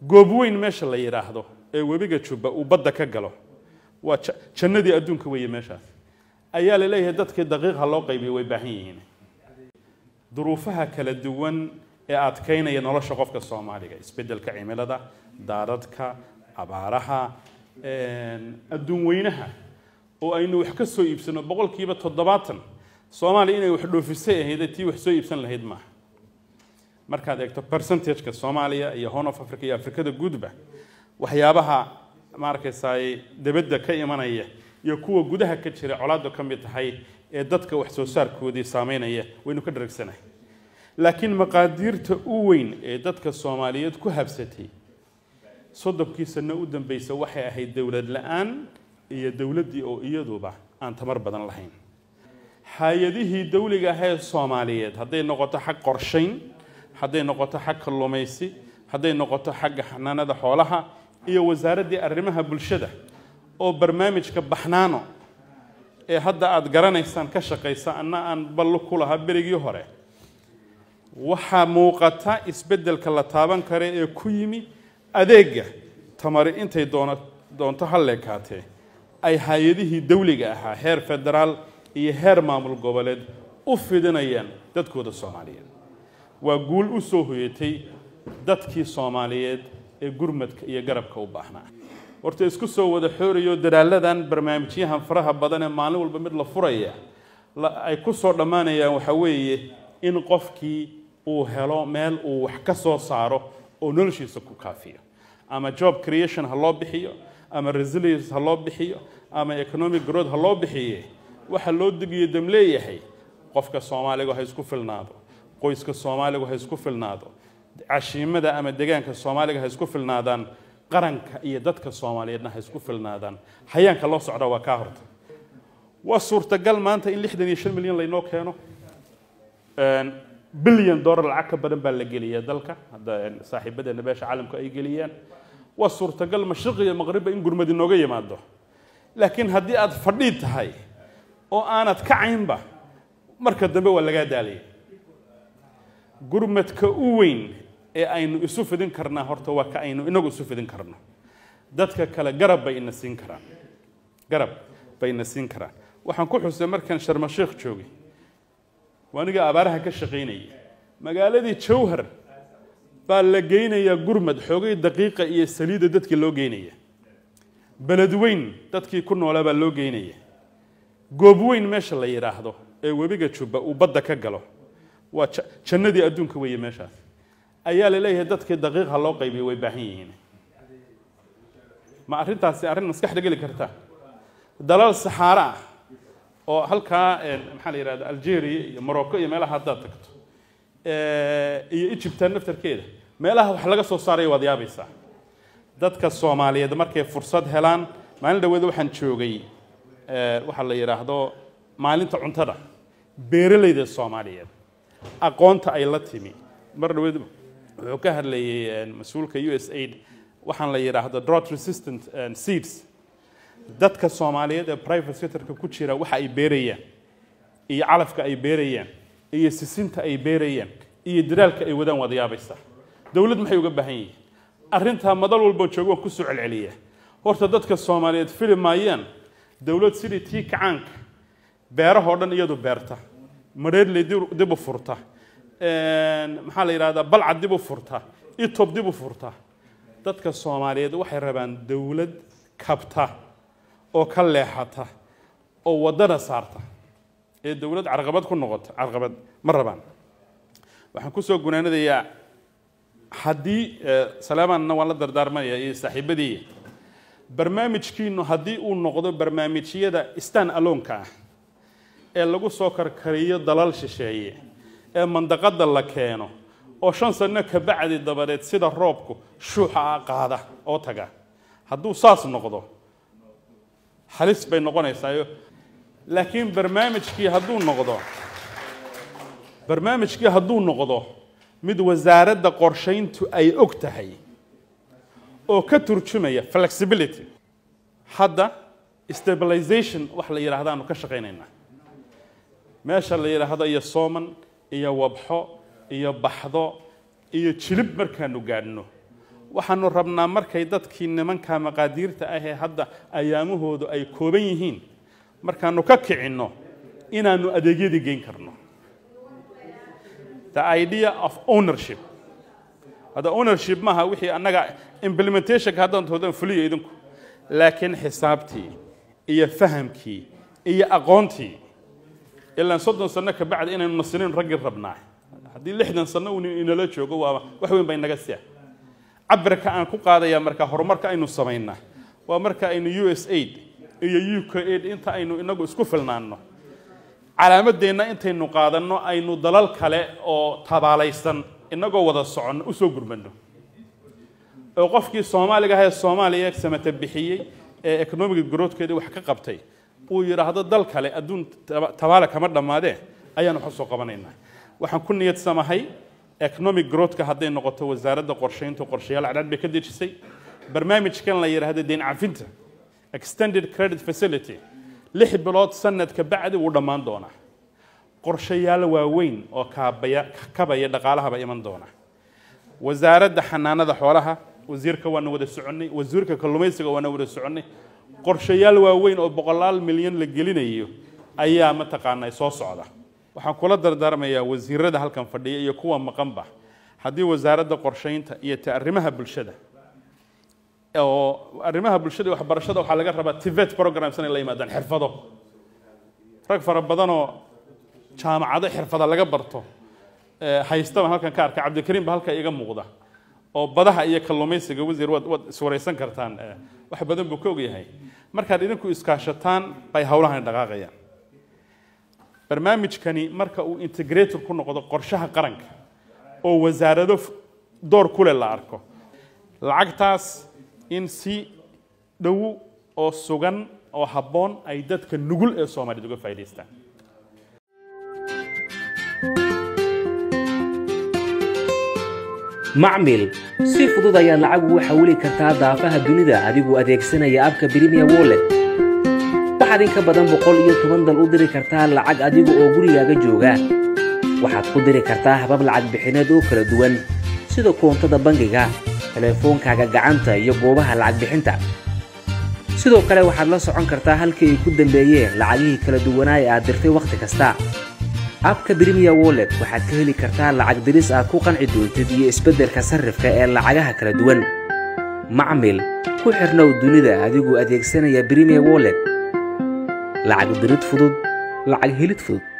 goobweyn meesha la yidhaahdo ee webiga jubba uu badda ka galo waa jannadii adduunka weeye meeshaas ayaa la leeyahay dadkii daqiiqha loo qaybiyo way baahan yihiin duruufaha kala duwan ee adkaynaya nolosha qofka soomaaliga isbeddelka cimilada daadadka abaaraha adduun weynaha oo aynu wax ka soo iibsano boqolkiiba toddobaatan soomaaliya inay wax dhoofisay ahayd tii wax soo iibsan lahayd maaha markaad eegto percentageka soomaaliya iyo horn of africa iyo afrikada guudba waxyaabaha maarkaysaay debadda ka imanaya iyo kuwa gudaha ka jira colaaddu ka mid tahay ee dadka wax soo saarkoodii saameynaya waynu ka dharagsanahay laakiin maqaadiirta u weyn ee dadka soomaaliyeed ku habsatay soddonkii sano u dambeysa waxay ahayd dowlad la-aan iyo dowladdii oo iyaduba aan tamar badan lahayn hay-adihii dawliga ahee soomaaliyeed hadday noqoto xag qorshayn hadday noqoto xag kalluumaysi hadday noqoto xagga xanaanada xoolaha iyo wasaaraddii arrimaha bulshada oo barnaamijka baxnaano ee hadda aada garanaysaan ka shaqaysa anna aan ballo ku lahaa berigii hore waxaa muuqata isbeddelka la taaban kara ee ku yimi adeega tamari intay doona doonto ha leekaatee ay hay-adihii dawliga ahaa heer federaal iyo heer maamul goboleed u fidinayaan dadkooda soomaaliyeed waa guul u soo hoyatay dadkii soomaaliyeed ee gurmadka iyo garabka u baahnaa horta isku soo wada xoorayo dadaaladan barnaamijyahan faraha badan ee maalin walba mid la furaya ay ku soo dhammaanayaan waxaa weeye in qofkii uu helo meel uu wax ka soo saaro oo noloshiisa ku kaafiyo ama job creation ha loo bixiyo ama resilience ha loo bixiyo ama economic growth ha loo bixiye waxa loo degiyo dam leeyahay qofka soomaaligu ha isku filnaado qoyska soomaaligu ha isku filnaado cashiimada ama degaanka soomaaliga ha isku filnaadaan qaranka iyo dadka soomaaliyeedna ha isku filnaadaan hayaanka loo socda waa kaa horta waa suurtagal maanta in lixdan iyo shan milyan laynoo keeno bilyan dollar lacag ka badan baa la geliyaa dalka hadda saaxiibadeena beesha caalamku ay geliyaan waa suurtagal mashriq iyo maqribba in gurmad inooga yimaado laakiin haddii aad fadhii tahay oo aanad kacaynba marka dambe waa lagaa daalaya gurmadka u weyn ee aynu isu fidin karnaa horta waa ka aynu inagu isu fidin karno dadka kale garab bay ina siin karaan garab bay ina siin karaan waxaan ku xusay markaan sharmasheekh joogay waaniga abaaraha ka shaqaynayay magaaladii jawhar baa la geynayaa gurmad xoogay daqiiqa iyo saliida dadkii loo geynaya beledweyn dadkii ku noolaa baa loo geynaya goobweyn meesha la yidhaahdo ee webiga jubba uu badda ka galo waa jannadii adduunka weeye meeshaas ayaa la leeyahay dadkii daqiiqha loo qaybiyo way baahan yihiin ma arrintaasi arrin maskaxda geli karta dalal saxaaro ah oo halkaa maxaa la yidhahda algeria iyo morocco iyo meelaha haddaad tagto iyo egyptan naftarkeeda meelaha wax laga soo saaraya waad yaabaysaa dadka soomaaliyeed markay fursad helaan maalin dhaweed waxaan joogay waxaa la yidhaahdo maalinta cuntada beeralayda soomaaliyeed aqoonta ay la timi mar dhaweed wuxuu ka hadlayay mas-uulka u s aid waxaan la yidhaahdo drought resistant seeds dadka soomaaliyeed ee private sectorka ku jira waxa ay beerayaan iyo calafka ay beerayaan iyo sisinta ay beerayaan iyo dadaalka ay wadaan waad yaabaysaa dowlad maxay uga baahan yihiin arrintaa madal walboo joogo waan kusoo celceliya horta dadka soomaaliyeed fili maayaan dowlad sidii tii kacaanka beerahoo dhan iyadu beerta madheerley dib u furta maxaa la yidhahdaa balcad dib u furta itob dib u furta dadka soomaaliyeed waxay rabaan dowlad kabta oo ka leexata oo waddana saarta ee dowlad carqabad ku noqota carqabad ma rabaan waxaan kusoo gunaanadayaa haddii salaamanna waan la dardaarmanaya iyo saaxiibadii barnaamijkiinu haddii uu noqdo barnaamijyada stan aloonka ah ee lagu soo karkariyo dalal shisheeye ee mandaqada la keeno oo shan sano ka bacdi dabadeed sida roobku shuuxa ah qaada oo taga hadduu saas noqdo halis bay noqonaysaayo laakiin barnaamijkii hadduu noqdo barnaamijkii hadduu noqdo mid wasaaradda qorshayntu ay og tahay oo ka turjumaya flexibility hadda stabilization wax la yidhaahdaanu ka shaqaynaynaa meesha la yidhaahdo iyo sooman iyo wabxo iyo baxdo iyo jilib markaanu gaadhno waxaanu rabnaa markay dadkii nimanka maqaadiirta ah ee hadda ayaamahoodu ay kooban yihiin markaanu ka kicinno inaanu adeegyadii geyn karno the idea of ownership hadda ownership maaha wixii annaga implementationka haddaan toodan fuliyo idinku laakiin xisaabtii iyo fahamkii iyo aqoontii ilaan soddon sano ka bacdi inaynu nasinin raggii rabnaa haddii lixdan sano uu inala joogo waa wax weyn bay naga siya cabirka aan ku qaadaya marka horumarka aynu samaynaa waa marka aynu u s aid iyo u k aid inta aynu inagu isku filnaanno calaamadeenna intaynu qaadanno aynu dalal kale oo tabaalaysan inagoo wada soconno usoo gurmano oo qofkii soomaaliga ahee soomaaliya samata bixiyey ee economic growthkeedii wax ka qabtay uu yidhaahdo dal kale adduun tabaale kama dhammaadee ayaan wax usoo qabanaynaa waxaan ku niyad samahay economic growthka hadday noqoto wasaaradda qorshaynta qorshayaal cadcad bay ka dejisay barnaamijkan la yidhaahdo deyn cafinta extended credit facility lix bilood sanadka bacdi wuu dhammaan doonaa qorshayaal waaweyn oo kaabaya kabaya dhaqaalahaba iman doona wasaaradda xanaanada xoolaha wasiirka waana wada soconnay wasiirka kalluumaysiga waana wada soconnay qorshayaal waaweyn oo boqolaal milyan la gelinayo ayaa mataqaanaa soo socda waxaan kula dardaarmayaa wasiirada halkan fadhiya iyo kuwa maqanba haddii wasaaradda qorshaynta iyo ta arrimaha bulshada oo arrimaha bulshada iyo waxbarashada waxaa laga rabaa tivet programs inay la yimaadaan xirfado rag fara badanoo jaamacado xirfada laga barto haystaba halkan ka arka cabdikariim ba halka iga muuqda oo badaha iyo kalluumaysiga wasiir waad waad iswaraysan kartaan wax badan buu ka ogyahay markaad idinku iskaashataan bay howlahan dhaqaaqayaan barnaamijkani marka uu integrator ku noqdo qorshaha qaranka oo wasaarado door kule la arko lacagtaas in si dhow oo sugan oo habboon ay dadka nugul ee soomaaliyed uga faa'idaystaan macmil si fudud ayaad lacag ugu xawili kartaa daafaha dunida adigoo adeegsanaya abka brimiya wollet waxaad in ka badan boqol iyo toban dal u diri kartaa lacag adiga oo gurigaaga jooga waxaad ku diri kartaa habab lacag bixineed oo kala duwan sida koontada bangiga telefoonkaaga gacanta iyo goobaha lacag bixinta sidoo kale waxaad la socon kartaa halkii ay ku dambeeyeen lacagihii kala duwanaa ee aad dirtay wakhti kasta abka brimiya wollet waxaad ka heli kartaa lacag diris aad ku qanci doontid iyo isbeddelka sarrifka ee lacagaha kala duwan macmil ku xirnow dunida adigoo adeegsanaya brimiya wollet lacag dirid fudud lacag helid fudud